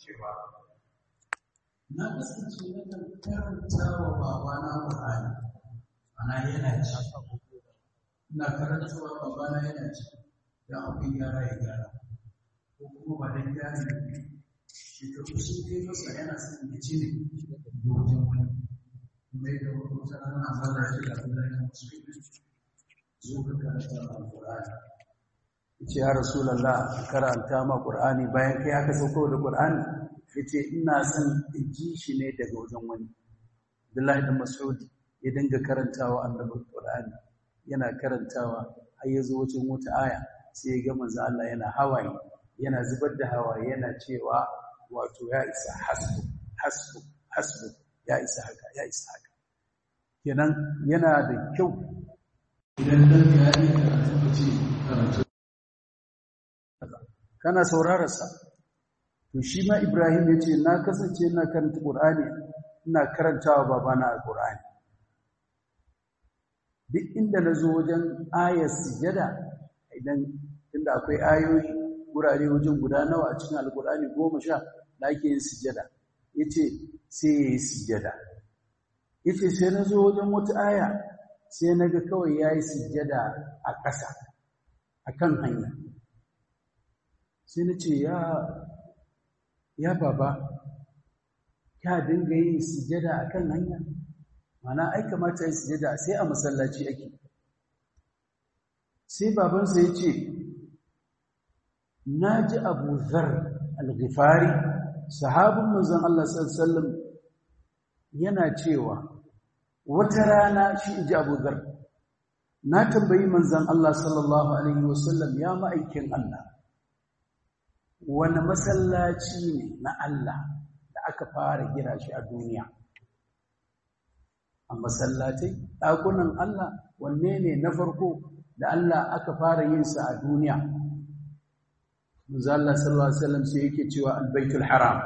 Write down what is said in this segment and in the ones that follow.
cewa na kasance na kan karanta wa babana Qur'ani ana yana ci ina karanta wa babana yana ci dan abin gyara ya gyara ko kuma ba dan gyara ne shekaru sun kai masa yana son ya ci ne wajen wani mai da wata rana mara shi da Allah ya musu zo ka karanta al-Qur'ani yace ya rasulullah karanta ma Qur'ani bayan kai aka sauko da Qur'ani yace ina son in ji shi ne daga wajen wani Abdullahi bin Mas'ud ya dinga karantawa annabi Qur'ani yana karantawa har ya zo wajen wata aya sai ya ga manzo Allah yana hawaye yana zubar da hawaye yana cewa wato ya isa hasbu hasbu hasbu ya isa haka ya isa haka kenan yana da kyau idan dan ya yi karatu ce karatu kana saurararsa to shi ma Ibrahim ya ce na kasance ina karanta Qur'ani ina karantawa babana Al-Qur'ani duk inda na zo wajen ayar sujada idan inda akwai ayoyi wurare wajen guda nawa a cikin Al-Qur'ani goma sha da ake yin sujada yace sai ya yi sujada yace sai na zo wajen wata aya sai na ga kawai ya yi sujada a ƙasa a kan hanya sai na ce ya ya baba ka dinga yin sujada a kan hanya mana ai kamata yin sujada sai a masallaci ake sai babansa ya ce na ji abu zar al-ghifari sahabin manzon Allah sallallahu yana cewa wata rana shi inji abu zar na tambayi manzon Allah sallallahu alaihi wasallam ya ma'aikin Allah wani masallaci ne na Allah da aka fara gina shi a duniya a masallatai ɗakunan Allah wanne ne na farko da Allah aka fara yin sa a duniya manzo Allah sallallahu alaihi wasallam sai yake cewa albaitul haram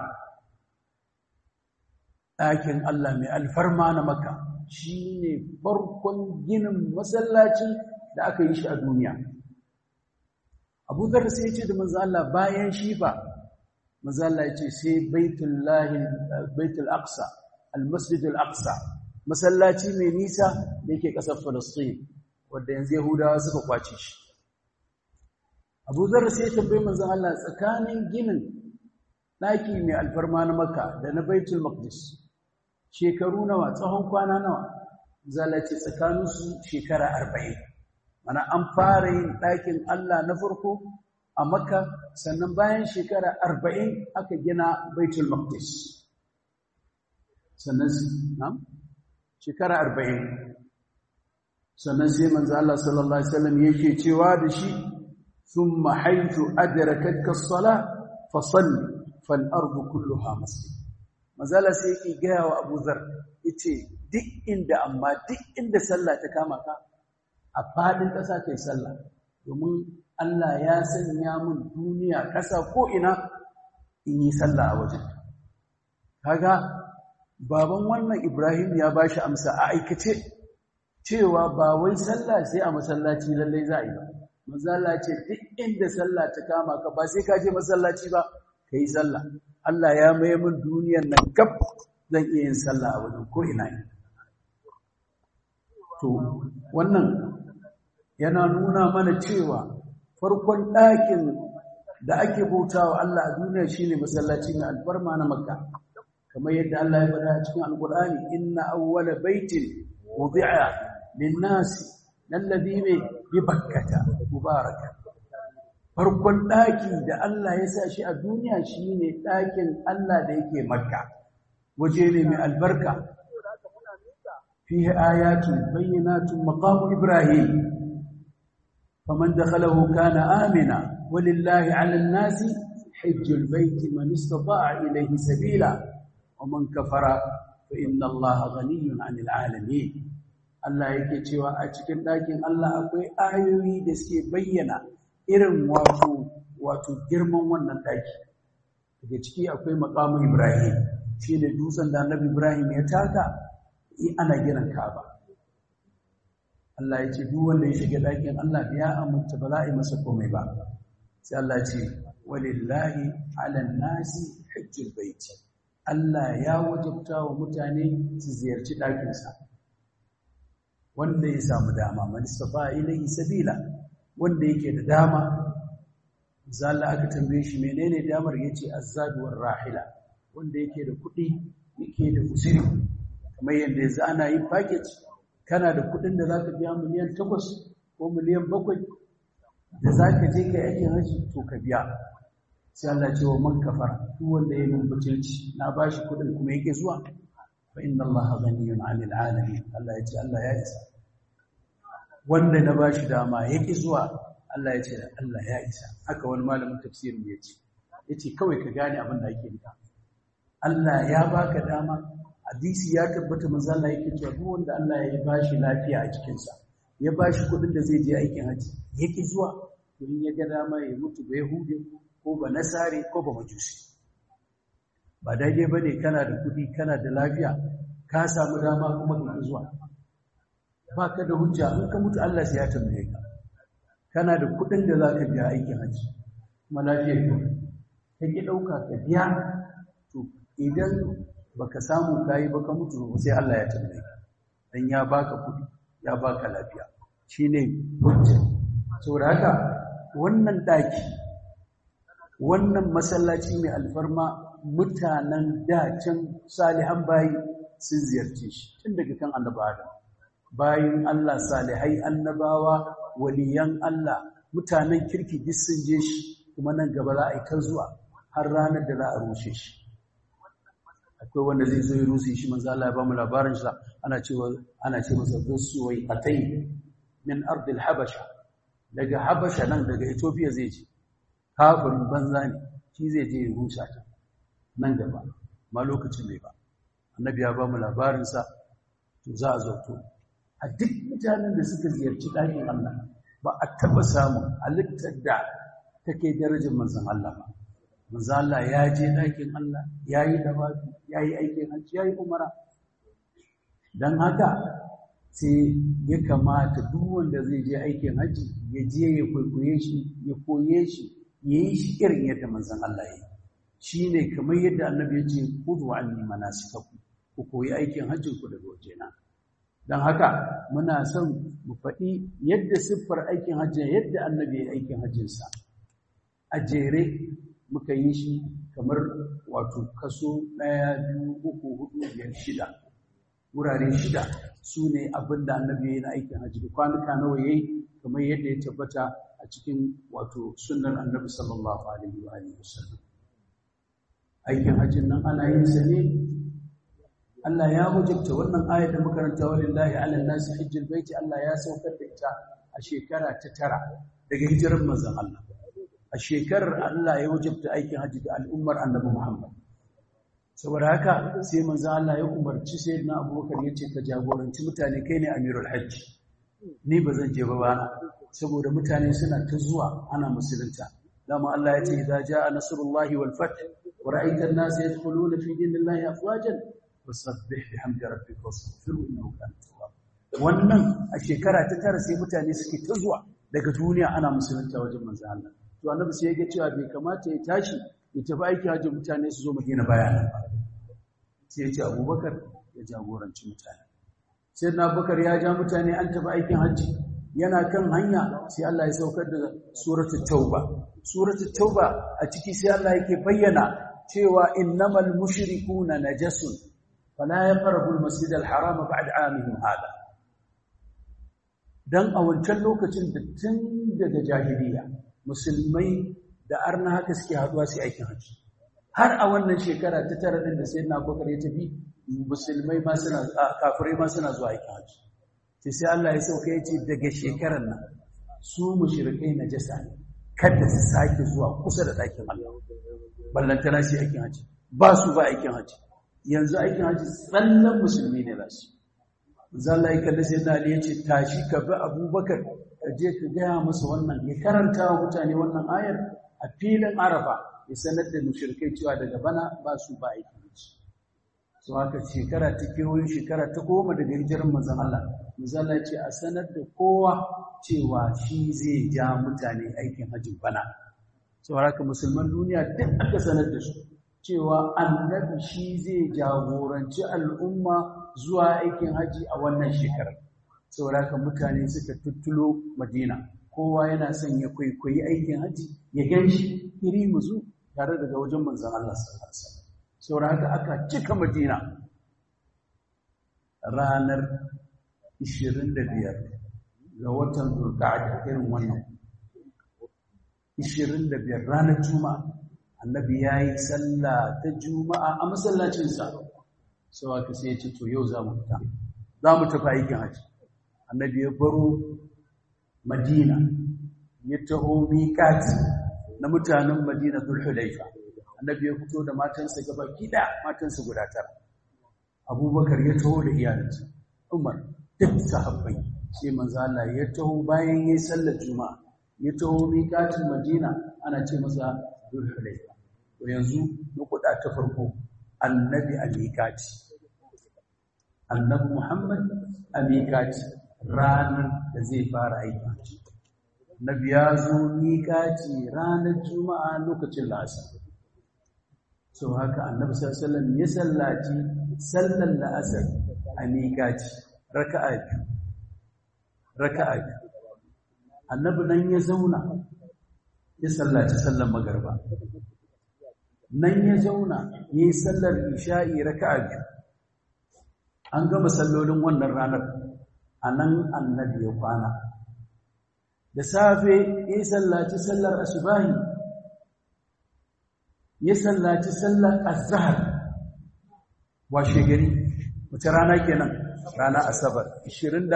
ɗakin Allah mai alfarma na Makka shine farkon ginin masallaci da aka yi shi a duniya Abu Dharr sai ya ce da manzo Allah bayan shi fa manzo Allah ya ce sai baitullahi baitul aqsa almasjid al-aqsa masallaci mai nisa da yake kasar Palestine wanda yanzu Yahudawa suka kwace shi Abu Dharr sai ya tambaye manzo Allah tsakanin ginin daki mai alfarma na Makka da na Baitul Maqdis shekaru nawa tsawon kwana nawa zalace tsakaninsu shekara 40 mana an fara yin ɗakin Allah na farko a Makka sannan bayan shekara 40 aka gina Baitul Maqdis sannan na'am shekara 40 sannan sai manzo Allah sallallahu alaihi wasallam yake cewa da shi thumma haythu adrakatka as-salah fasalli fal ardu kulluha masjid mazala sai yake gaya wa Abu Zar yace duk inda amma duk inda sallah ta kama ka a fadin ƙasa kai sallah domin Allah ya sanya mun duniya ƙasa ko ina in yi sallah a wajen kaga baban wannan Ibrahim ya bashi amsa a aikace cewa ba wai sallah sai a masallaci lallai za a yi ba mazala ce duk inda sallah ta kama ka ba sai ka je masallaci ba kai sallah Allah ya mai min duniyar nan gab zan iya yin sallah a wajen ko ina ne to wannan yana nuna mana cewa farkon ɗakin da ake bautawa Allah a duniya shine masallaci mai alfarma na Makka kamar yadda Allah ya faɗa a cikin Alƙur'ani inna awwala baitin wudi'a lin-nasi alladhi bi bakkata mubaraka farkon ɗaki da Allah ya sa shi a duniya shine ɗakin Allah da yake Makka waje ne mai albarka fihi ayatun bayyinatun maqamu ibrahim faman dakhalahu kana amina walillahi 'alan nasi hajjul baiti man istata'a ilayhi sabila wa man kafara fa inna Allaha ghaniyyun 'anil 'alamin Allah yake cewa a cikin ɗakin Allah akwai ayoyi da suke bayyana irin wato wato girman wannan ɗaki daga ciki akwai maqamu ibrahim shine dutsen da annabi ibrahim ya taka ana giran Ka'aba. Allah ya ce duk wanda ya shiga ɗakin Allah ya aminta ba za a yi masa komai ba. Sai Allah ya ce walillahi 'alan nasi hajjul Allah ya wajabta wa mutane su ziyarci ɗakinsa wanda ya samu dama man istafa ilayhi sabila wanda yake da dama zalla aka tambaye shi menene damar yace azzaduwar rahila wanda yake da kuɗi yake da usiri kamar yadda yanzu ana yin package kana da kuɗin da zaka biya miliyan 8 ko miliyan 7 da zaka je kai aikin haji to ka biya sai Allah ce wa man kafara duk wanda ya min butulci na bashi kuɗin kuma yake zuwa fa inna Allah ghaniyun 'anil 'alamin Allah ya ce Allah ya isa wanda na bashi dama yake zuwa Allah ya ce Allah ya isa haka wani malamin tafsirin ya ce yace kawai ka gane abin da ake nufi Allah ya baka dama hadisi ya tabbata manzo Allah yake cewa duk wanda Allah ya bashi lafiya a cikin sa ya bashi kudin da zai je aikin haji yake zuwa to in ya ga dama ya mutu ba yahude ko ba nasare ko ba majusi ba daidai bane kana da kudi kana da lafiya ka samu dama kuma ka zuwa ba ka da hujja in ka mutu Allah sai ya tambaye ka kana da kudin da zaka biya aikin haji kuma lafiyar ka kake dauka ka biya to idan baka samu kai ba ka mutu sai Allah ya tambaye ka dan ya baka kudi ya baka lafiya shine hujja saboda haka wannan daki wannan masallaci mai alfarma mutanen dacin salihan bayi sun ziyarce shi tun daga kan annabi Adam bayin Allah salihai annabawa waliyan Allah mutanen kirki duk sun je shi kuma nan gaba za a yi ta zuwa har ranar da za a rushe shi akwai wanda zai zo ya rushe shi manzo Allah ya ba mu labarin sa ana cewa ana ce masa zuwai atai min ardil habasha daga habasha nan daga Ethiopia zai je kafirin banza ne shi zai je ya rushe ta nan gaba ma lokacin bai ba annabi ya ba mu labarin sa to za a zo to a duk mutanen da suka ziyarci ɗakin Allah ba a taɓa samun halittar da take darajar manzon Allah ba. Manzon Allah ya je ɗakin Allah, ya yi dawafi, ya yi aikin hajji, ya yi umara. Don haka sai ya kamata duk wanda zai je aikin hajji ya je ya kwaikwaye shi, ya koye shi, ya yi shi irin yadda manzon Allah ya yi. Shi ne kamar yadda annabi ya ce, Kudu anni manasikaku, ku koyi aikin hajjinku daga wajena. don haka muna son mu faɗi yadda siffar aikin hajji yadda annabi ya aikin hajjinsa a jere muka yi shi kamar wato kaso ɗaya biyu uku hudu biyar shida wurare shida su ne abin da annabi ya yi na aikin hajji da kwanuka nawa ya yi kamar yadda ya tabbata a cikin wato sunan annabi sallallahu alaihi wa sallam aikin hajjin nan ana yin sa ne Allah ya wajabta wannan ayar da makaranta walillahi ala nasi hajjul baiti Allah ya saukar da ita a shekara ta tara daga hijirar manzon Allah a shekarar Allah ya wajabta aikin hajji ga al'ummar Annabi Muhammad saboda haka sai manzon Allah ya umarci sayyidina Abubakar yace ka jagoranci mutane kai ne amirul hajji ni ba zan je ba bana saboda mutane suna ta zuwa ana musulunta dama Allah ya ce idza jaa nasrullahi wal fath wa ra'aita an-nasa yadkhuluna fi dinillahi afwajan fasabbih bihamdi rabbika wastaghfirhu innahu kana tawwab wannan a shekara ta tara sai mutane suke ta zuwa daga duniya ana musulunta wajen manzo Allah to annabi sai ya ga cewa bai kamata ya tashi ya tafi aiki hajji mutane su zo Madina bayanan ba sai ya ce Abubakar ya jagoranci mutane sai na Abubakar ya ja mutane an tafi aikin hajji yana kan hanya sai Allah ya saukar da suratul tauba suratul tauba a ciki sai Allah yake bayyana cewa innamal mushrikuna najasun فلا يقربوا المسجد الحرام بعد عامهم هذا dan a wancan lokacin da tun daga jahiliya musulmai da arna haka suke haduwa su aikin haji har a wannan shekara ta tara din da sayyidina Abubakar ya tafi musulmai ma suna kafirai ma suna zuwa aikin haji sai sai Allah ya sauka ya ce daga shekarar nan su mushrikai najasa ne kada su sake zuwa kusa da ɗakin Allah ballantana su aikin haji ba su ba aikin haji yanzu aikin haji tsallan musulmi ne za su zalla ya kalli sai dali ya ce tashi ka bi abubakar ka je ka gaya masa wannan ya karanta wa mutane wannan ayar a filin arafa ya sanar da mushrikai cewa daga bana ba su ba aikin haji su haka shekara ta kewayo shekara ta goma daga hijirar manzon Allah manzon ya ce a sanar da kowa cewa shi zai ja mutane aikin hajjin bana saboda haka musulman duniya duk aka sanar da su cewa annabi shi zai jagoranci al'umma zuwa aikin haji a wannan shekarar saboda haka mutane suka tuttulo madina kowa yana son ya kwaikwayi aikin haji ya gan shi iri musu tare daga wajen manzan Allah sallallahu alaihi wasallam saboda haka aka cika madina ranar 25 ga watan zulqa'ada irin wannan 25 ranar juma'a annabi yayi sallah ta juma'a a masallacinsa sau aka sai ya ce to yau za mu fita za mu tafi aikin haji annabi ya baro madina ya taho miƙati na mutanen madina zulhulaifa annabi ya fito da matansa gaba gida matansa guda tara abubakar ya taho da iyalinsa umar duk sahabbai sai manzo Allah ya taho bayan yayin sallar juma'a ya taho miƙatin madina ana ce masa zulhulaifa to yanzu nukuda ta farko annabi a miƙati annabi muhammad a miƙati ranar da zai fara aiki annabi ya zo miƙati ranar juma'a lokacin la'asar sau haka annabi sallallahu ya sallaci sallar la'asar a miƙati raka'a biyu raka'a biyu annabi nan ya zauna ya sallaci sallar magarba nan ya zauna ya yi sallar isha'i raka'a biyu an gama sallolin wannan ranar a nan annabi ya kwana da safe ya yi sallaci sallar asubahi ya sallaci sallar azhar washe gari wace rana kenan rana asabar 26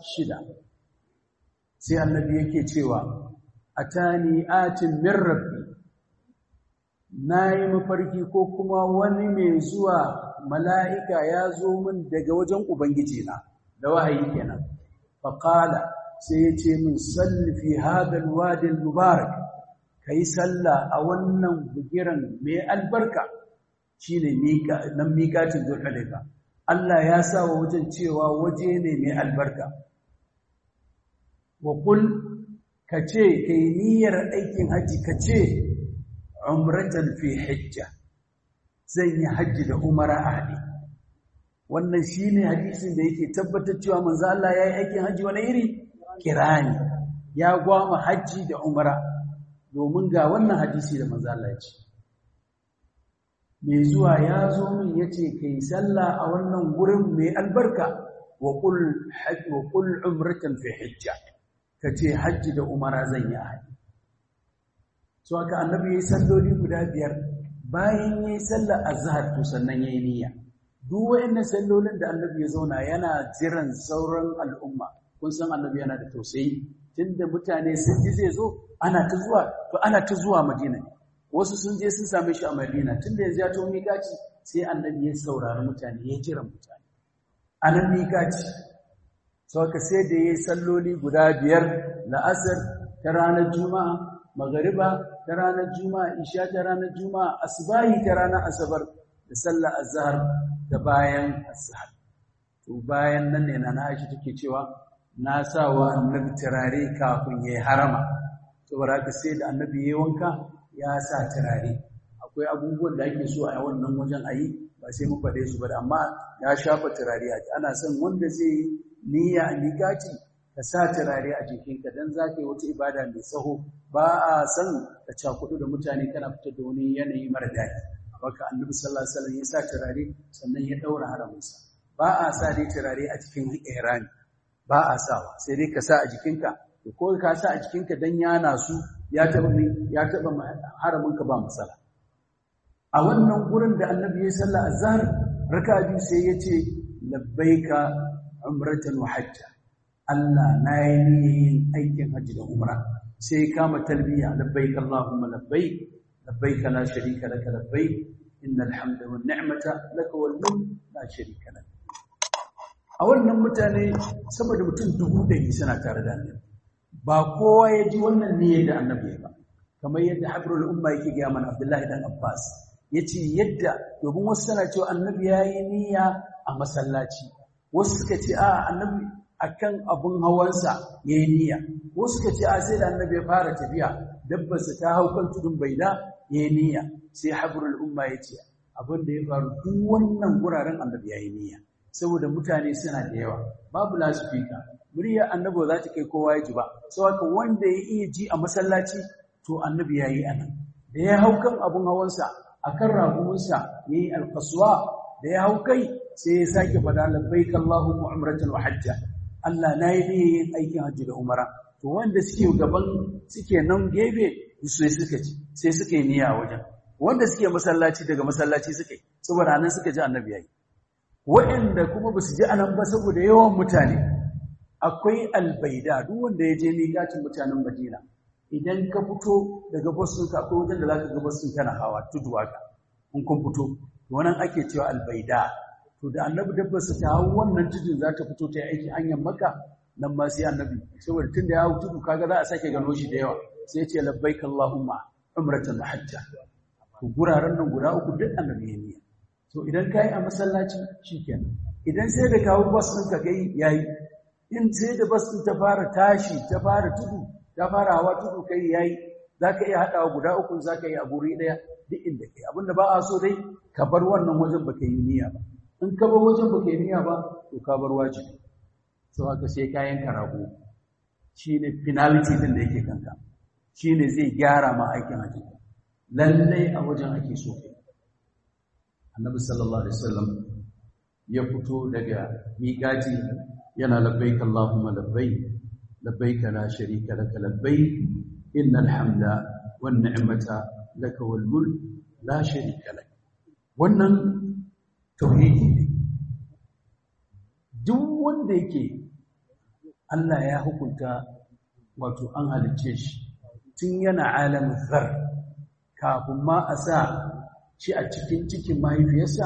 sai annabi yake cewa atani atin min rabbi nayi mafarki ko kuma wani mai zuwa mala'ika ya zo min daga wajen ubangiji na da wahayi kenan faqala sai ya ce min salli fi hadal wadil mubarak kai salla a wannan bugiran mai albarka shine mika nan mikatin zulhulaifa Allah ya sa wa wajen cewa waje ne mai albarka wa kul kace kai niyyar aikin haji kace umratan fi hajja zan yi haji da umara ahli wannan shine hadisin da yake tabbatar cewa manzo Allah yayi aikin haji wani iri kirani ya gwama haji da umara domin ga wannan hadisi da manzo Allah ya ce mai zuwa ya zo min yace kai sallah a wannan gurin mai albarka wa qul hajj wa qul umratan fi hajja kace hajji da umara zan yi haji so aka annabi yayi salloli guda biyar bayan yayi sallar azhar to sannan yayi niyya duk wayannan sallolin da annabi ya zauna yana jiran sauran al'umma kun san annabi yana da tausayi tunda mutane sun ji zai zo ana ta zuwa to ana ta zuwa madina wasu sun je sun same shi a madina tunda yanzu ya to miƙaci sai annabi ya saurari mutane ya jira mutane a nan miƙaci sau ka sai da ya yi salloli guda biyar la'asar ta ranar juma'a magariba ta ranar juma'a isha ta ranar juma'a asubahi ta ranar asabar da sallar azhar da bayan azhar to bayan nan ne na Aisha take cewa na sa wa annabi turare kafin ya yi harama saboda haka sai da annabi ya wanka ya sa turare akwai abubuwan da ake so a wannan wajen a yi ba sai mu faɗe su ba amma ya shafa turare a ana son wanda zai yi niyya a miƙaci ka sa turare a jikinka don za ka yi wata ibada mai tsaho ba a son ka cakudu da mutane kana fitar da wani yanayi mara daɗi baka annabi sallallahu alaihi wasallam ya sa turare sannan ya ɗaura haraminsa ba a sa dai turare a cikin ihrami ba a sawa sai dai ka sa a jikinka ko ka sa a jikinka dan yana su ya taba ya taba haraminka ba matsala a wannan gurin da annabi ya salla azhar raka biyu sai ya ce labbaika umratan wa hajja Allah na yi niyyar aikin hajji da umra sai kama talbiya labbaik allahumma labbaik labbaik la sharika laka labbaik innal hamda wan ni'mata laka wal mulk la sharika lak a wannan mutane sama da mutum dubu ɗari suna tare da annabi ba kowa ya ji wannan niyyar da annabi ya ba kamar yadda habrul umma yake ga mana Abdullahi dan Abbas yace yadda domin wasu suna cewa annabi yayi niyya a masallaci wasu suka ce a annabi akan abun hawansa yayi niyya wasu suka ce a sai da annabi ya fara tafiya dabbarsa ta hau kan tudun baida yayi niyya sai habrul umma ya ce abin da ya faru duk wannan guraren annabi ya yi niyya saboda mutane suna da yawa babu lasifika muryar annabi za ta kai kowa ya ji ba saboda wanda ya iya ji a masallaci to annabi ya yi anan da ya hau kan abun hawansa a kan ragumunsa ya yi alkasuwa da ya hau kai sai ya sake faɗa labbaik Allahumma umratan wa hajja Allah na yi niyyar yin aikin hajji da umara to wanda suke gaban suke nan gefe sai suka ci sai suka yi niyya wajen wanda suke masallaci daga masallaci suka yi saboda nan suka ji annabi yayi waɗanda kuma ba su ji anan ba saboda yawan mutane akwai albaida duk wanda ya je miƙatin mutanen Madina idan ka fito daga boston ka akwai wajen da zaka ga boston kana hawa tudu haka in kun fito wannan ake cewa albaida to da annabi dabbar sa ta hawo wannan tudun za ta fito ta yi aiki hanyar maka nan ma sai annabi saboda tunda ya hawo tudu kaga za a sake gano shi da yawa sai ya ce labbaik allahumma umratan wa hajja to guraren nan guda uku duk annabi ya niyya to idan kai a masallaci shikenan idan sai da kawo bus ɗin ka kai yayi in sai da bus ɗin ta fara tashi ta fara tudu ta fara hawa tudu kai yayi zaka iya hadawa guda uku zaka yi a guri daya duk inda kai abinda ba a so dai ka bar wannan wajen baka yi niyya ba in ka bar wajen baka yi niyya ba to ka bar wajibi sau haka sai kayan karago shine penalty din da yake kanka shine zai gyara ma aikin haji lallai a wajen ake so kai annabi sallallahu alaihi wasallam ya fito daga miƙati yana labbaik allahumma labbaik labbaik la sharika laka labbaik innal hamda wan ni'mata laka wal mulk la sharika lak wannan tauhidi ne duk wanda yake Allah ya hukunta wato an halicce shi tun yana alamin zar kafin ma a sa shi a cikin cikin mahaifiyarsa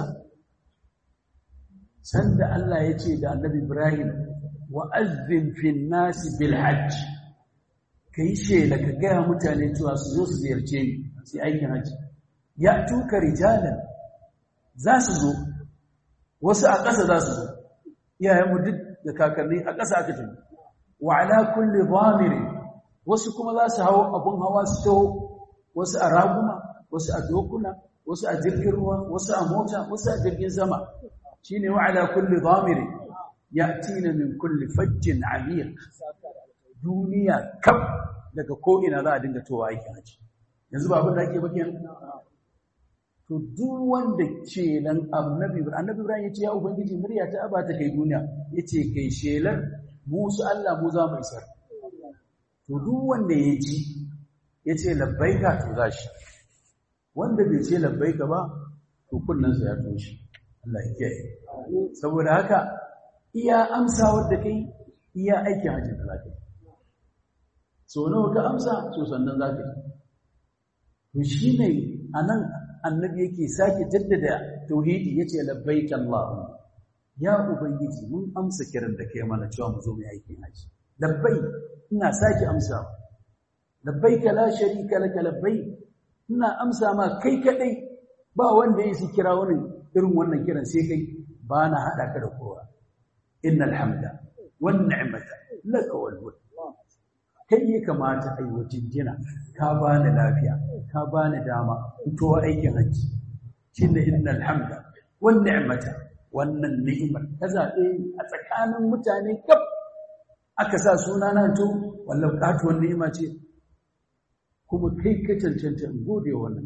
sanda Allah ya ce da annabi Ibrahim wa azzin fin nasi bil hajj kai shela ka gaya mutane cewa su zo su ziyarce ni sai aikin hajji ya tuka rijalan za su zo wasu a ƙasa za su zo iyayenmu duk da kakanni a ƙasa aka tafi wa ala kulli dhamiri wasu kuma za su hawo abun hawa su taho wasu a raguma wasu a dokuna wasu a jirgin ruwa wasu a mota wasu a jirgin sama shine wa ala kulli dhamiri yatina min kulli fajjin amiq duniya kaf daga ko ina za a dinga towa aikin haji yanzu ba abin da ake bakin to duk wanda ce nan annabi annabi Ibrahim yace ya ubangiji murya ta aba ta kai duniya yace kai shelar musu Allah mu za mu isar to duk wanda ya ji yace labbaika to zashi wanda bai ce labbaika ba to kunnansa ya toshi Allah ya kiyaye saboda haka iya amsa wadda kai iya aikin hajji da zaka so nawa ka amsa so sannan zaka to shine anan annabi yake sake jaddada tauhidi yace labbaik allahumma ya ubangiji mun amsa kiran da kai mana cewa mu zo mu aikin hajji labbai ina sake amsa labbaik la sharika laka labbai ina amsa ma kai kadai ba wanda yake kira wani irin wannan kiran sai kai ba na hada ka da kowa innal hamda wan ni'mata laka wal mulk kai ya kamata ai wajin jina ka bani lafiya ka bani dama to aikin haji shine innal hamda wan ni'mata wannan ni'imar ka zabe a tsakanin mutane kaf aka sa suna na to wallahi katuwan ni'ima ce kuma kai ka cancanta in gode wannan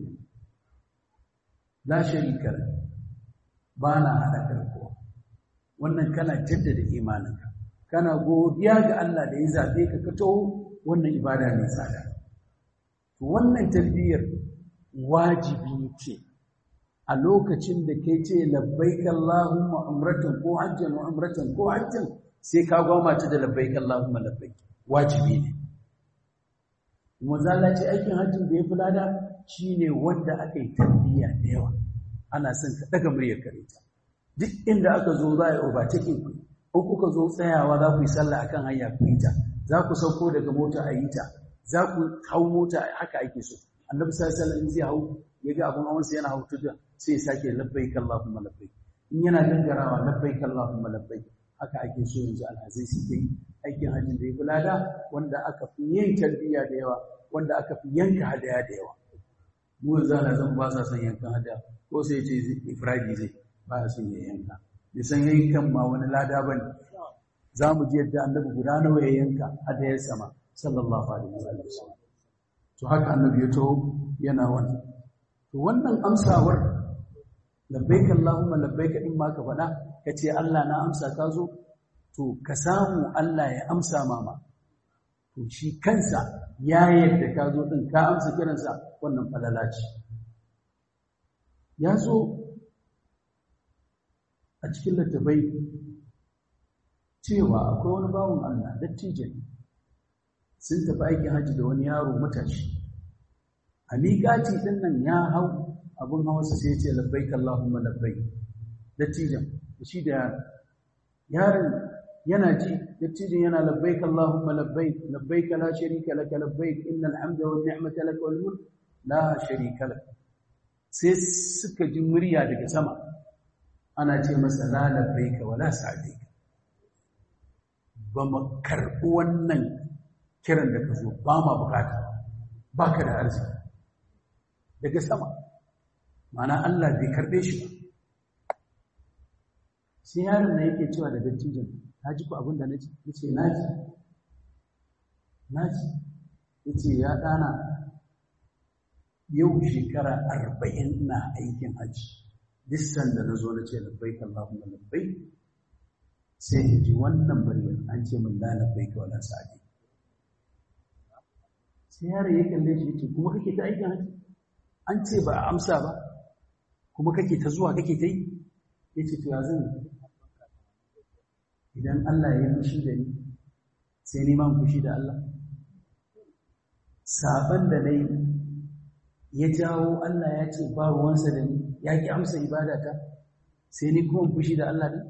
la sharika ba na hada karko wannan kana jaddada imaninka kana godiya ga Allah da ya zabe ka ka taho wannan ibada ne tsada wannan talbiyar wajibi ce a lokacin da kai ce labbaik Allahumma umratan ko hajjan wa umratan ko hajjan sai ka goma ta da labbaik Allahumma labbaik wajibi ne Mazala ce aikin hajjin da ya fi lada shine wanda aka yi talbiya da yawa ana son ka daga muryar kare ta duk inda aka zo za a yi overtaking ku in kuka zo tsayawa za ku yi sallah akan hanya ku yi ta za ku sauko daga mota a yi ta za ku hau mota haka ake so annabi sallallahu alaihi wasallam zai hau ya ga abun hawansa yana hau tuda sai ya sake labbaik allahumma labbaik in yana gangarawa labbaik allahumma labbaik haka ake so yanzu alhazai su yi aikin hajjin da ya fi lada wanda aka fi yin tarbiyya da yawa wanda aka fi yanka hadaya da yawa mu yanzu ana zan ba sa son yankan hada ko sai ce ifradi zai ba ya son ya yanka bai san yankan ma wani lada ba ne za mu ji yadda annabi guda nawa ya yanka hadayar sama sallallahu alaihi wasallam to haka annabi ya taho yana wannan to wannan amsawar labbaika allahumma labbaika in ma ka faɗa ka ce Allah na amsa ka zo to ka samu Allah ya amsa mama to shi kansa ya yadda ka zo din ka amsa kiransa wannan falala ce ya zo a cikin littafai cewa akwai wani bawon Allah dattijan sun tafi aikin hajji da wani yaro matashi a miƙaci ɗin nan ya hau abin hawarsa sai ce labbaik Allahumma labbaik dattijan shi da yaron yana ji dattijan yana labbaik Allahumma labbaik labbaik la sharika laka labbaik innal hamda wan ni'mata laka wal mulk la sharika lak sai suka ji murya daga sama ana ce masa la labbaik wala sa'dik ba mu karɓi wannan kiran da ka zo ba ma bukata ba ka da arziki daga sama mana Allah bai karɓe shi ba sai yaron na yake cewa da dattijin ta ji ku abin da na ji ya ce na ji na ji ya ce ya ɗana yau shekara arba'in na aikin hajji duk sanda na zo na ce labbai kallahumma labbai sai ya ji wannan muryar an ce min la labbai ka wala sa'adi sai yaron ya kalle shi ya ce kuma kake ta aikin hajji an ce ba a amsa ba kuma kake ta zuwa kake ta yi ya ce to ya zan idan Allah ya yi fushi da ni sai ni man fushi da Allah saban da na yi ya jawo Allah ya ce ba ruwansa da ni ya ki amsa ibadata sai ni kuma fushi da Allah ne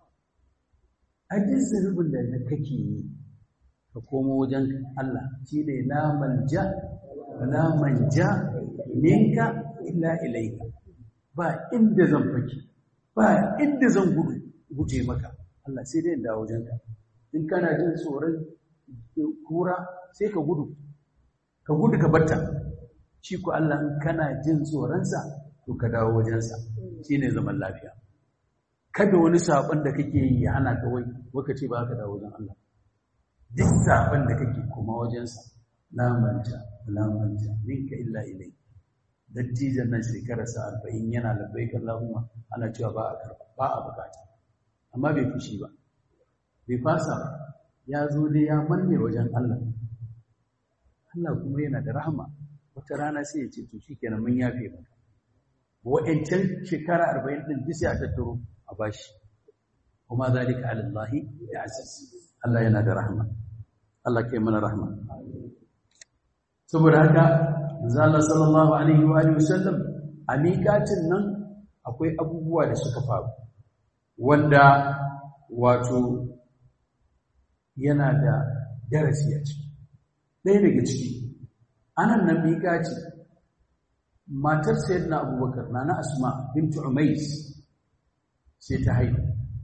a duk zunubin da kake yi ka komo wajen Allah shi ne la manja la manja minka illa ilaika ba inda zan fake ba inda zan gudu guje maka Allah sai dai dawo wajenka in kana jin tsoron kura sai ka gudu ka gudu ka batta shi ku Allah in kana jin tsoronsa to ka dawo wajensa shine zaman lafiya kada wani sabon da kake yi ya hana ka wai waka ce ba ka dawo wajen Allah duk sabon da kake kuma wajensa la manja la manja minka illa ilai dattijan nan shekararsa arba'in yana labbaik Allahumma ana cewa ba a karba ba a bukata amma bai fushi ba bai fasa ba ya zo dai ya manne wajen Allah Allah kuma yana da rahama wata rana sai ya ce to shikenan mun yafe maka wa'ancan shekara arba'in din duk sai a tattaro a bashi kuma zalika ala Allah ya aziz Allah yana da rahama Allah kai mana rahama saboda haka manzo Allah sallallahu alaihi wa alihi wasallam a miƙatin nan akwai abubuwa da suka faru wanda wato yana da darasi a ciki ɗaya daga ciki anan nan miƙaci matar sayyidina abubakar nana asma bintu umais sai ta haihu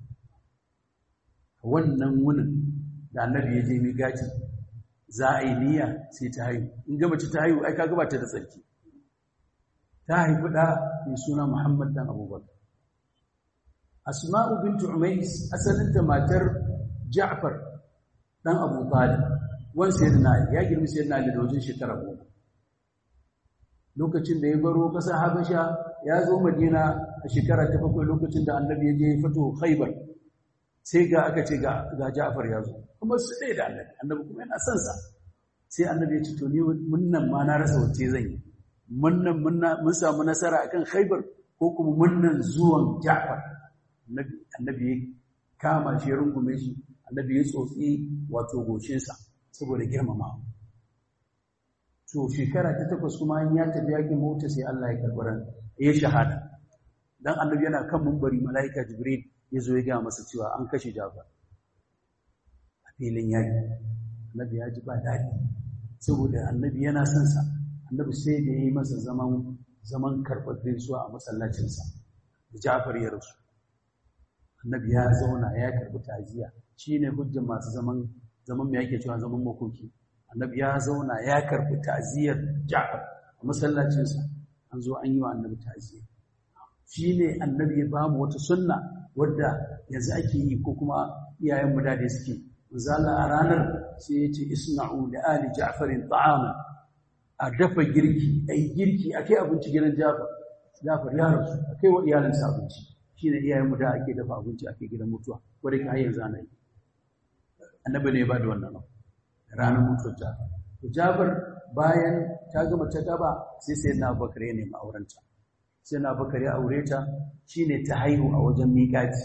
wannan wunin da annabi ya je miƙaci za a yi niyya sai ta haihu in ga mace ta haihu ai ka gabata da tsarki ta haifi da mai suna Muhammad dan Abubakar Asma'u bintu Umais asalinta matar Ja'far dan Abu Talib wan sayyidina ya girmi sayyidina Ali da wajen shekara goma lokacin da ya baro kasar Habasha ya zo Madina a shekara ta bakwai lokacin da Annabi ya je fito Khaibar sai ga aka ce ga ga Ja'far ya zo kuma su ɗaya da Annabi Annabi kuma yana son sa sai Annabi ya ce to ni mun nan ma na rasa wacce zan yi munnan mun samu nasara akan Khaibar ko kuma munnan zuwan Ja'far annabi ya kama shi ya rungume shi annabi ya tsotsi wato goshinsa saboda girmama to shekara ta takwas kuma an ya tafi yakin mota sai Allah ya karɓi ran ya shahada dan annabi yana kan mumbari malaika jibril ya zo ya ga masa cewa an kashe Ja'far a filin yaki annabi ya ji ba daɗi saboda annabi yana son sa annabi sai da yi masa zaman zaman karɓar gaisuwa a masallacinsa da Ja'far ya rasu annabi ya zauna ya karɓi taziya shine hujjar masu zaman zaman me yake cewa zaman makoki annabi ya zauna ya karɓi taziyar Ja'far a masallacinsa an zo an yi wa annabi ta'aziyya shi ne annabi ya bamu wata sunna wadda yanzu ake yi ko kuma iyayen mu da suke misali a ranar sai ya ce isna'u da ali ja'farin ta'ama a dafa girki a yi girki a kai abinci gidan jafar jafar ya rasu a kai wa iyalinsa abinci shi ne iyayen mu da ake dafa abinci a kai gidan mutuwa wadda ka yanzu ana yi annabi ne ya ba da wannan ranar mutuwar jafar jafar bayan ta gama ta gaba sai sai na bakar ya nemi aurenta sai na bakar ya aure ta shine ta haihu a wajen miƙati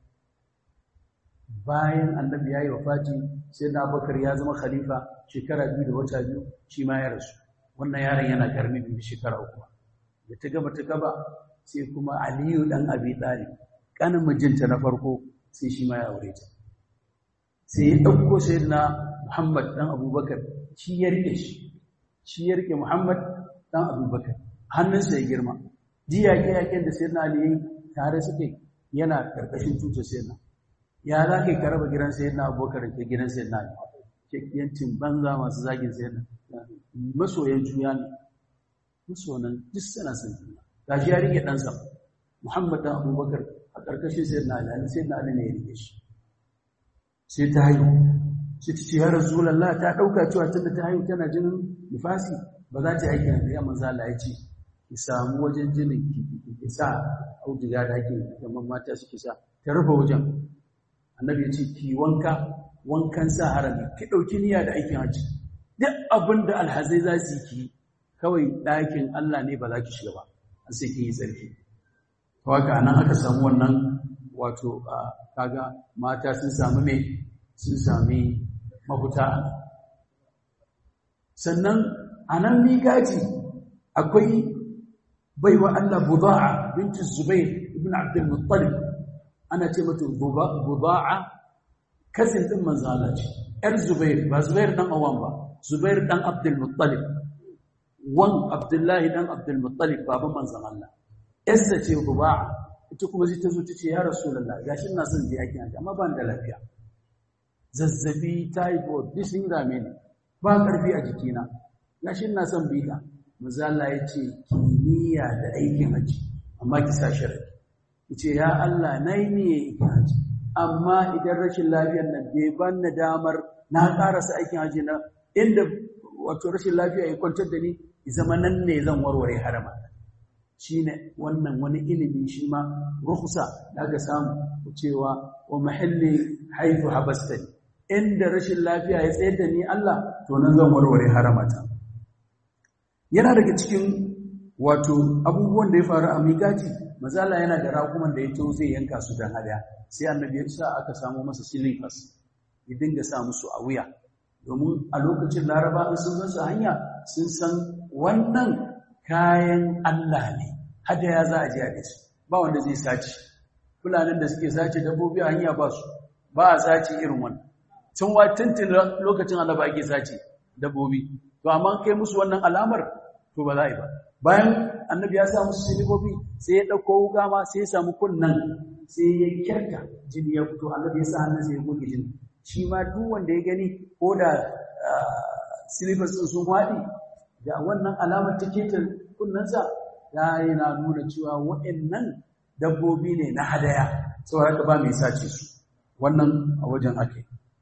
bayan annabi ya yi wafati sai na bakar ya zama khalifa shekara biyu da wata biyu shi ma ya rasu wannan yaron yana karmi biyu shekara uku da ta gama ta gaba sai kuma aliyu dan abi talib kanin mijinta na farko sai shi ma ya aure ta sai ya ɗauko sai na muhammad dan abubakar shi ya rike shi shi ya rike muhammad dan abubakar hannunsa ya girma ji yaƙe-yaƙen da sai na ali tare suke yana ƙarƙashin tutar sai na ya za ka yi karaba gidan sai na abubakar ke gidan sai na ali yancin banza masu zagin sai na masoyan juya ne masoyan duk sana sun juna ga shi ya rike ɗansa muhammad dan abubakar a ƙarƙashin sai na ali sai na ali ne ya rike shi sai ta haihu sai ta ce ya rasulallah ta ɗauka cewa tunda ta haihu tana jinin nifasi ba za ta yi aikin da ya manzo Allah ya ce ki samu wajen jinin ki sa auduga da ake gaban mata suke sa ta rufe wajen annabi ya ce ki wanka wankan sa harami ki ɗauki niyya da aikin haji duk abin da alhazai za su yi ki kawai ɗakin Allah ne ba za ki shiga ba an sai kin yi tsarki to haka nan aka samu wannan wato kaga mata sun samu me sun sami mafuta sannan a nan miƙaci akwai baiwa Allah buda'a binti Zubair ibn Abdul Muttalib ana ce mata buda'a kazin din manzo Allah ce yar Zubair ba Zubair dan Awam ba Zubair dan Abdul Muttalib wan Abdullahi dan Abdul Muttalib baban manzo Allah yarsa ce buda'a ita kuma zai ta zo ta ce ya Rasulullah gashi ina son je yaki amma ban da lafiya zazzabi typhoid duk sun dame ni ba ƙarfi a jikina gashi ina son bita mazala ya ce kimiyya da aikin haji amma ki sa sharadi ki ce ya Allah na yi niyya aikin haji amma idan rashin lafiyar nan bai ban na damar na karasa aikin haji na inda wato rashin lafiya ya kwantar da ni zama nan ne zan warware harama shine wannan wani ilimi shi ma rukhsa da aka samu cewa wa mahalli haifu habastani inda rashin lafiya ya tsayar da ni Allah to nan zan warware haramata yana daga cikin wato abubuwan da ya faru a miƙati mazala yana da rakuman da ya to zai yanka su dan hada sai annabi ya sa aka samu masa silifas ya dinga sa musu a wuya domin a lokacin laraba in sun su hanya sun san wannan kayan Allah ne hada ya za a ji a su ba wanda zai sace fulanin da suke sace dabbobi a hanya ba su ba a sace irin wannan tun wa tuntun lokacin annaba ake sace dabbobi to amma kai musu wannan alamar to ba za a yi ba bayan annabi ya sa musu silibobi sai ya ɗauko wuka ma sai ya samu kunnan sai ya kyarta jini ya fito annabi ya sa hannun sai ya goge jini shi ma duk wanda ya gani ko da silibas ɗin sun waɗi da wannan alamar ta keta kunnensa ya yana nuna cewa waɗannan dabbobi ne na hadaya saboda haka ba mai sace su wannan a wajen ake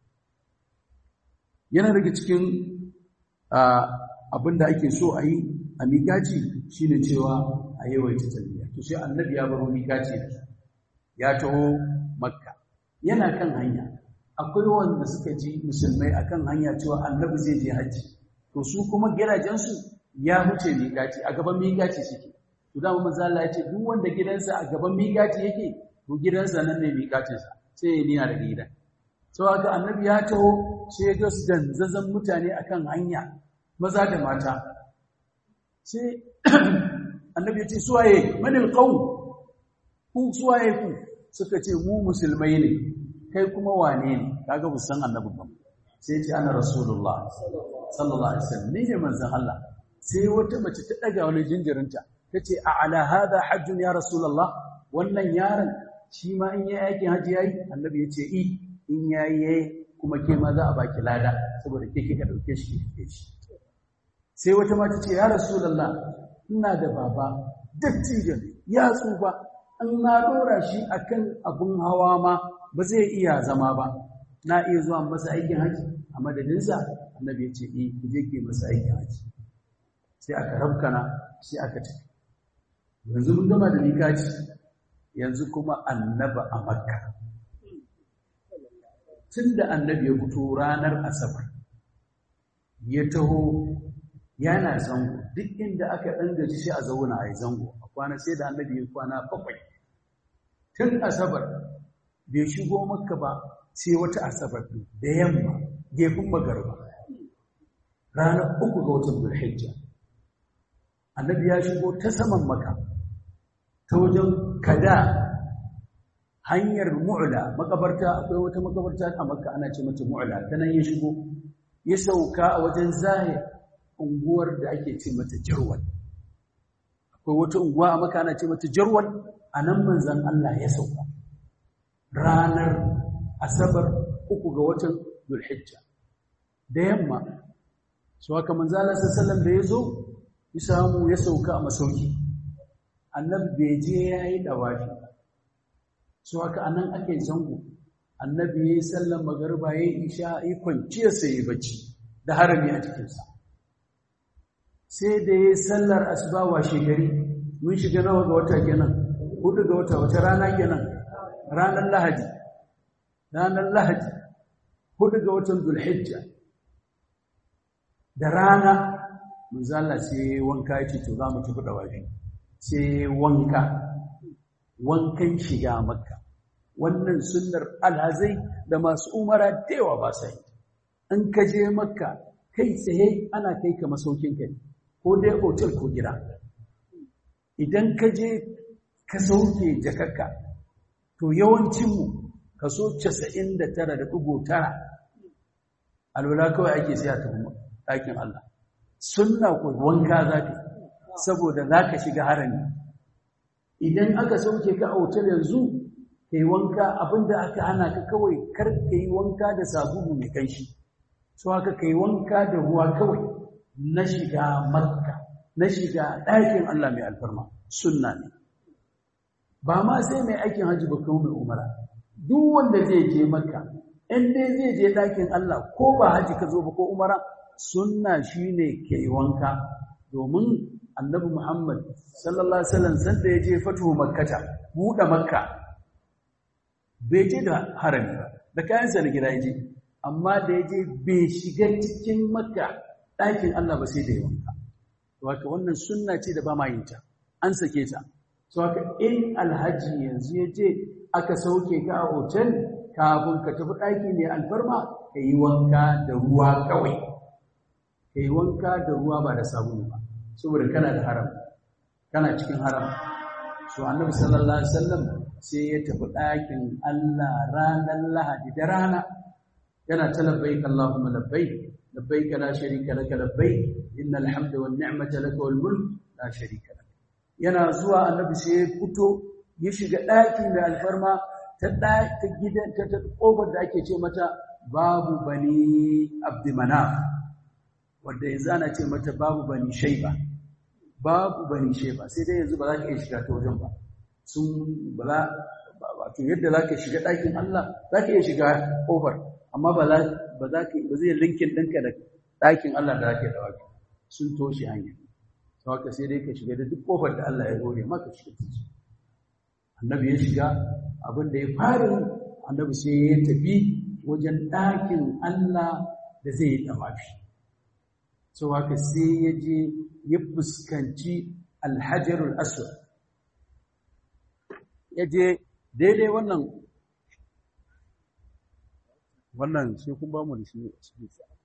yana daga cikin abin da ake so a yi a miƙaci shi ne cewa a yawaita talbiya to sai annabi ya baro miƙaci ya taho makka yana kan hanya akwai wanda suka ji musulmai akan hanya cewa annabi zai je hajji to su kuma gidajensu ya huce miƙaci a gaban miƙaci suke to da manzo Allah ya ce duk wanda gidansa a gaban miƙaci yake to gidansa nan ne miƙacinsa sai ya nina daga gidan sau haka annabi ya taho sai ya ga su danzazan mutane akan hanya maza da mata sai annabi ya ce suwaye manil qaum ku suwaye ku suka ce mu musulmai ne kai kuma wane ne kaga bu san annabi ba sai ya ce ana rasulullah sallallahu alaihi wasallam ne manzon Allah sai wata mace ta daga wani jinjirinta tace a ala hada hajjun ya rasulullah wannan yaron shi ma in yayi aikin haji yayi annabi ya ce i in yayi yayi kuma ke ma za a baki lada saboda ke kika dauke shi ke shi sai wata mata ce ya rasulullah ina da baba dattijan ya tsufa in na dora shi akan abun hawa ma ba zai iya zama ba na iya zuwa masa aikin haji a madadinsa annabi ya ce eh ku je ke masa aikin haji sai aka rabkana sai aka tafi yanzu mun gama da mikaci yanzu kuma annaba a makka tun da annabi ya fito ranar asabar ya taho yana zango duk inda aka ɗan gaji shi a zauna a yi zango a kwana sai da annabi ya kwana bakwai tun asabar bai shigo makka ba sai wata asabar da yamma gefen magarba ranar uku ga watan zulhijja annabi ya shigo ta saman maka ta wajen kada hanyar mu'la makabarta akwai wata makabarta a makka ana ce mata mu'la ta nan ya shigo ya sauka a wajen zahir unguwar da ake ce mata jarwal akwai wata unguwa a makka ana ce mata jarwal a nan manzan Allah ya sauka ranar asabar uku ga watan zulhijja da yamma su haka manzala sallallahu da ya zo ya samu ya sauka a masauki annabi bai je ya yi dawafi su haka anan aka yi zango annabi ya yi sallan magarba ya yi isha ya kwanciya sai ya bacci da harami a cikinsa sai da ya yi sallar asuba washe gari mun shiga nawa ga wata kenan hudu ga wata wata rana kenan ranar lahadi ranar lahadi hudu ga watan zulhijja da rana manzala sai wanka ya ce to za mu tafi da wafi sai wanka wankan shiga makka wannan sunnar alhazai da masu umara da yawa ba sa yi in ka je makka kai tsaye ana kai ka masaukin kai ko dai otel ko gida idan ka je ka sauke jakakka to yawancinmu kaso 99.9 alwala kawai ake siya ta ɗakin Allah sunna ko wanka za ka saboda za ka shiga harami idan aka sauke ka a otal yanzu ka yi wanka abinda aka hana ka kawai kar ka yi wanka da sabulu mai kanshi so haka ka yi wanka da ruwa kawai na shiga makka na shiga ɗakin Allah mai alfarma sunna ne ba ma sai mai aikin hajji ba kawo mai umara duk wanda zai je makka in dai zai je ɗakin Allah ko ba hajji ka zo ba ko umara sunna shine ke wanka domin annabi Muhammad sallallahu alaihi wasallam sanda ya je fatuhu makkata buɗe makka bai je da harami ba da kayansa na gida ya je amma da ya je bai shiga cikin makka ɗakin Allah ba sai da ya wanka wato wannan sunna ce da ba ma yin ta an sake ta so haka in alhaji yanzu ya je aka sauke ka a hotel kafin ka tafi ɗaki mai alfarma ka yi wanka da ruwa kawai ka yi wanka da ruwa ba da sabulu ba saboda kana da haram kana cikin haram so annabi sallallahu alaihi wasallam sai ya tafi ɗakin Allah ranar Lahadi da rana yana ta labbaik Allahumma labbaik labbaik la sharika laka labbaik innal hamda wan ni'mata laka wal mulk la sharika lak yana zuwa annabi sai ya fito ya shiga ɗaki mai alfarma ta ta gidan ta ta kofar da ake ce mata babu bani abdimanaf wanda yanzu ana ce mata babu bani shaiba babu bani shaiba sai dai yanzu ba za ka iya shiga ta wajen ba sun ba za wato yadda za ka shiga ɗakin Allah za ka iya shiga kofar amma ba za ka ba zai linkin ɗinka da ɗakin Allah da za ka yi da wajen sun toshe hanya sau haka sai dai ka shiga da duk kofar da Allah ya hore maka shiga ciki annabi ya shiga abin da ya fara annabi sai ya tafi wajen ɗakin Allah da zai yi ɗamafi sau haka sai ya je ya fuskanci alhajarul aswad ya je daidai wannan wannan sai kun ba mu da shi cikin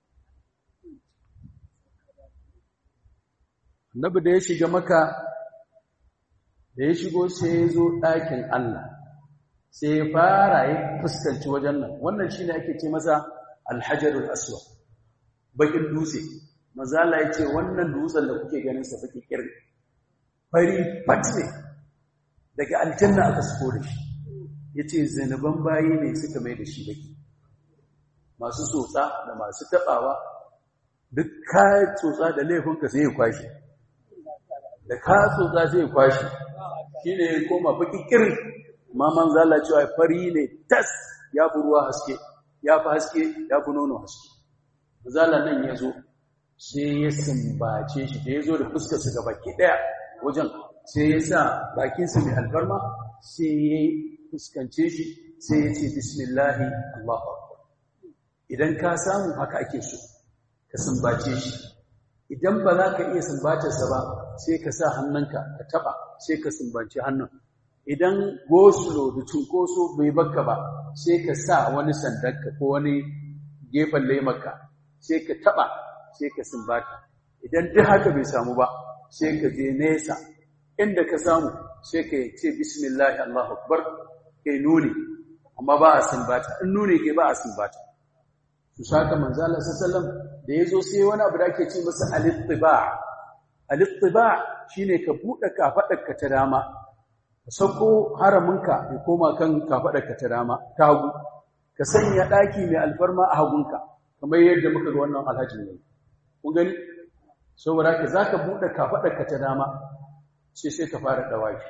annabi da ya shiga maka da ya shigo sai ya zo ɗakin Allah sai ya fara ya fuskanci wajen nan wannan shine ake ce masa alhajarul aswad bakin dutse mazala ya ce wannan dutsen da kuke ganin sa baki kirri fari fat ne daga aljanna aka suko da shi ya ce zanuban bayi ne suka mai da shi baki masu tsotsa da masu taɓawa duk kayan tsotsa da laifinka sai ya kwashe da ka tsotsa sai ya kwashi shi ne ya koma baki kiri ma man zala cewa fari ne tas ya fi ruwa haske ya fi haske ya fi nono haske zala nan ya zo sai ya sumbace shi da ya zo da fuskarsa ga baki ɗaya wajen sai ya sa bakinsa mai alfarma sai ya fuskance shi sai ya ce bismillahi allahu akbar idan ka samu haka ake so ka sumbace shi idan ba za ka iya sumbatarsa ba sai ka sa hannunka ka taba sai ka sumbace hannun idan gosulo da cunkoso bai baka ba sai ka sa wani sandarka ko wani gefen laimarka sai ka taba sai ka sumbata idan duk haka bai samu ba sai ka je nesa inda ka samu sai ka ce bismillahi allahu akbar kai nuni amma ba a sumbata in nuni kai ba a sumbata su saka manzala sallam da ya zo sai wani abu da ake ce masa alittiba alittiba shine ka buɗe kafaɗarka ta dama ka sauko haraminka ya koma kan kafaɗarka ta dama ta hagu ka sanya ɗaki mai alfarma a hagunka kamar yadda muka ga wannan alhaji ne kun gani saboda ka za ka buɗe kafaɗarka ta dama sai sai ka fara ɗawaki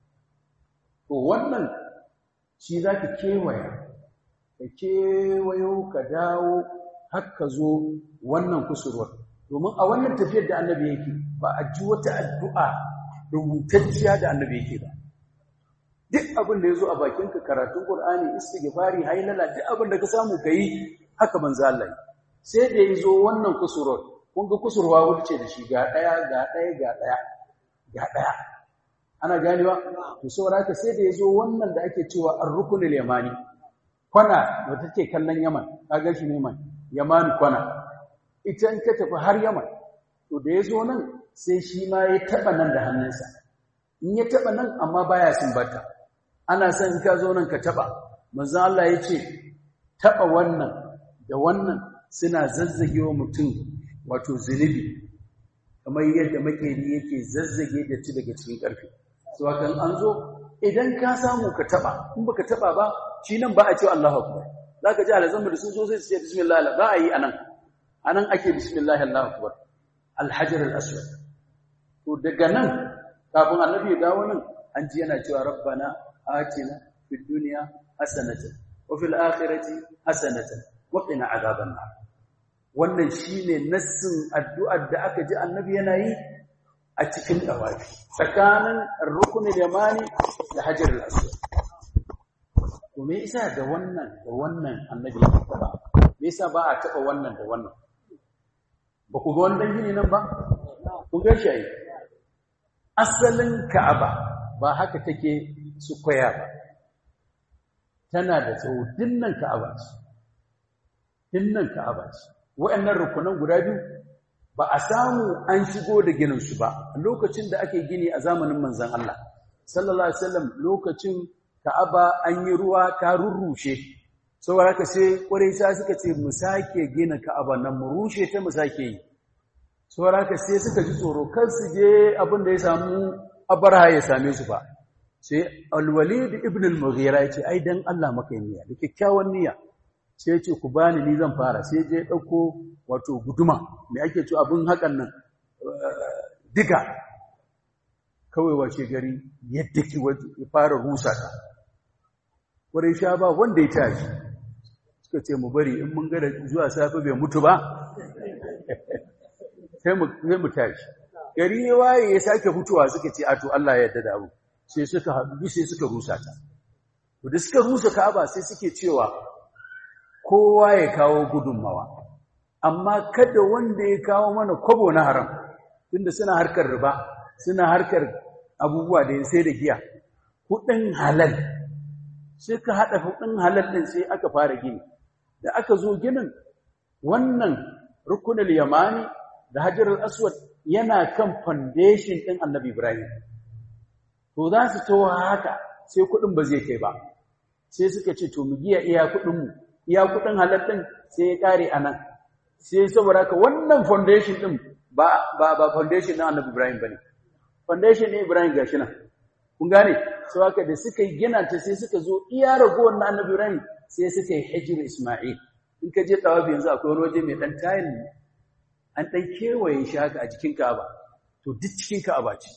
to wannan shi za ka kewaya ka kewayo ka dawo har ka zo wannan kusurwar domin a wannan tafiyar da annabi yake ba a ji wata addu'a rubutacciya da annabi yake ba duk abin da ya zo a bakinka karatun ƙur'ani istighfari hailala duk abin da ka samu ka yi haka manzo Allah sai da ya zo wannan kusurwar kun ga kusurwa wuce da shi ga ɗaya ga ɗaya ga ɗaya ga ɗaya ana ganewa to saboda haka sai da ya zo wannan da ake cewa ar-rukunul yamani kwana da take kallon Yaman kaga shi ne man Yaman kwana ita in ka tafi har Yaman to da yazo nan sai shi ma ya taba nan da hannunsa in ya taba nan amma baya sumbata ana son in ka zo nan ka taba manzo Allah ya ce taba wannan da wannan suna zazzagewa mutum wato zunubi kamar yadda makeri yake zazzage da ci daga cikin karfi so kan an zo idan ka samu ka taba in baka taba ba shi nan ba a cewa Allahu akbar zaka ji alazan da sun zo sai su ce bismillah ba a yi anan anan ake bismillah Allahu akbar al-hajar al-aswad to daga nan kafin annabi ya dawo nan an ji yana cewa rabbana atina fid dunya hasanatan wa fil akhirati hasanatan wa qina adhaban nar wannan shine nassin addu'ar da aka ji annabi yana yi a cikin dawafi tsakanin rukunin yamani da hajar al-aswad to me yasa da wannan da wannan annabi ya taba me yasa ba a taba wannan da wannan ba ku ga wannan gini nan ba ku ga shi asalin ka'aba ba haka take su koya ba tana da tsawo dinnan ka'aba ce dinnan ka'aba ce wa'annan rukunan guda biyu ba a samu an shigo da ginin su ba lokacin da ake gini a zamanin manzon Allah sallallahu alaihi wasallam lokacin Ka'aba an yi ruwa ta rurrushe saboda haka sai Quraisha suka ce mu sake gina Ka'aba nan mu rushe ta mu sake yi saboda haka sai suka ji tsoro kar su je abin da ya samu Abraha ya same su ba sai Al-Walid ibn al-Mughira ya ce ai dan Allah maka niyya da kyakkyawan niyya sai ya ce ku bani ni zan fara sai je dauko wato guduma me ake cewa abin hakan nan diga kawai wace gari yadda ki ya fara rusa ta wurin sha ba wanda ya tashi suka ce mu bari in mun gada zuwa safe bai mutu ba sai mu tashi gari ya waye ya sake fitowa suka ce ato Allah ya yarda da abu sai suka haɗu sai suka rusa ta to da suka rusa Ka'aba sai suke cewa kowa ya kawo gudunmawa amma kada wanda ya kawo mana kwabo na haram tunda suna harkar riba suna harkar abubuwa da sai da giya kudin halal sai ka haɗa kudin halal ɗin sai aka fara gini da aka zo ginin wannan rukunul yamani da hajarul aswad yana kan foundation ɗin annabi ibrahim to za su to haka sai kudin ba zai kai ba sai suka ce to mu giya iya kudin mu iya kudin halal ɗin sai ya kare anan sai saboda haka wannan foundation ɗin ba ba ba foundation ɗin annabi ibrahim bane foundation ne Ibrahim gashi nan kun gane so haka da suka yi gina ta sai suka zo iya ragowar na annabi Ibrahim sai suka yi hijir Isma'il in ka je tawafi yanzu akwai wani waje mai dan tayil an dan kewaye shi haka a jikin Ka'aba to duk cikin Ka'aba ce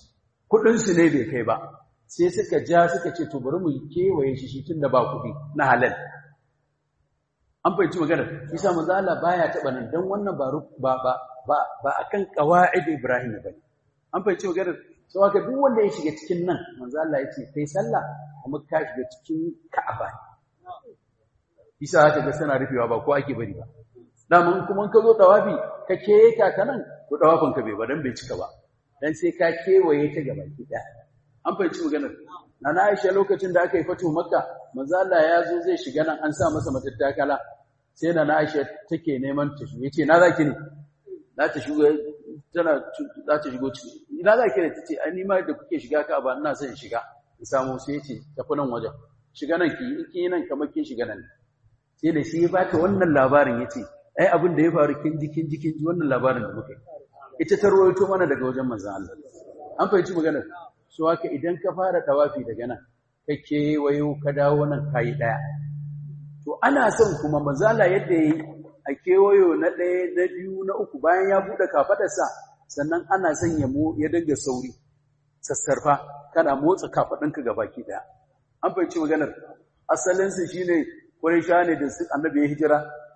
kudinsu ne bai kai ba sai suka ja suka ce to bari mu kewaye shi shi tun da ba kudi na halal an fahimci magana isa manzala baya taba nan dan wannan ba ba ba ba akan qawaid ibrahim bane an fahimci magana sau haka duk wanda ya shiga cikin nan manzala yace kai sallah kuma ka shiga cikin ka'aba isa haka ga sana rufewa ba ko ake bari ba daman kuma ka zo tawafi ka keka ta nan to tawafin ka bai ba dan bai cika ba dan sai ka kewaye ta gaba ki daya an fahimci maganar na Aisha lokacin da aka yi fatu Makka manzo Allah ya zo zai shiga nan an sa masa matattakala sai na Aisha take neman ta shigo yace na zaki ne za ta shigo tana za ta shigo ciki ina zaki ne tace ai ni ma da kuke shiga ka ba ina son shiga in samu sai yace tafi nan wajen shiga nan ki in kin nan kamar kin shiga nan sai da shi ya bata wannan labarin yace ai abin da ya faru kin ji kin ji kin ji wannan labarin da muka yi ita ta rawaito mana daga wajen manzon Allah an fahimci maganar so haka idan ka fara tawafi daga nan ka kewayo ka dawo nan kayi daya to ana son kuma manzala yadda yayi a kewayo na ɗaya na biyu na uku bayan ya buɗe kafadarsa sannan ana son ya mo ya dinga sauri sassarfa kana motsa kafadinka gabaki daya an fahimci maganar asalin su shine Quraysha ne da su annabi ya hijira